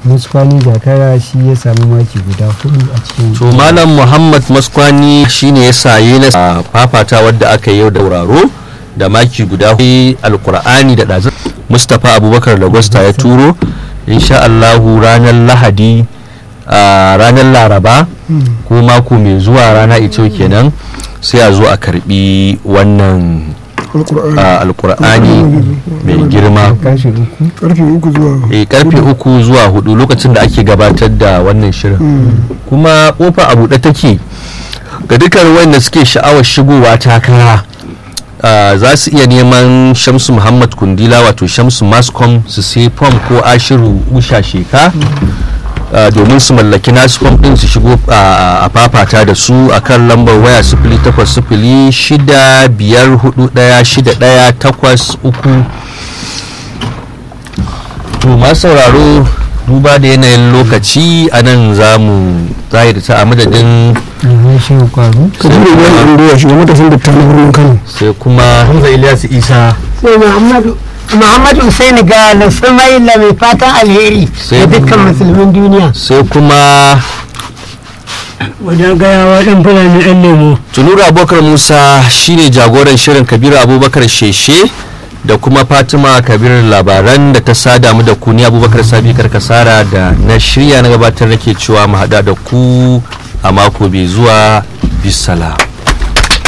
muskwani zakara shi ya sami maki guda hudu a cikin to malam muhammad maskwani shine ya saye na fafata wadda aka yi yau da wuraro da maki guda hudu alkur'ani da ɗazin mustapha abubakar da gwasta ya turo insha allahu ranar lahadi a ranar laraba ko mako mai zuwa rana ita kenan sai a zo a karbi wannan alkur'ani a, alkur'ani mai girma kashi uku karfe uku zuwa e, karfe uku zuwa hudu lokacin da ake gabatar da wannan shirin kuma kofa a buɗe take ga dukkan wanda suke sha'awar shigowa takara ah, za su iya neman shamsu muhammad kundila wato shamsu mascom su sai fom ko ashiru usha sheka ah, domin su mallaki nasu fom din su shigo ah, a fafata da su akan lambar waya sifili takwas sifili shida biyar hudu daya shida daya takwas uku to masu sauraro duba da yanayin lokaci a nan za mu zahiri ta a madadin na shi kwaro kabiru ibrahim andoya shi matasan da na birnin kano sai kuma hamza ilyasu isa sai muhammadu muhammadu Hussein ga Sumaila mai fatan alheri Sai- da dukkan musulmin duniya sai kuma wajen gayawa ɗan fulani ɗan lemo tunuru abubakar musa shine jagoran shirin kabiru abubakar sheshe da kuma fatima kabiru labaran da ta sada mu da ku ni abubakar sabi karkasara da na shirya na gabatar nake cewa mu hada da ku a mako bai zuwa bisala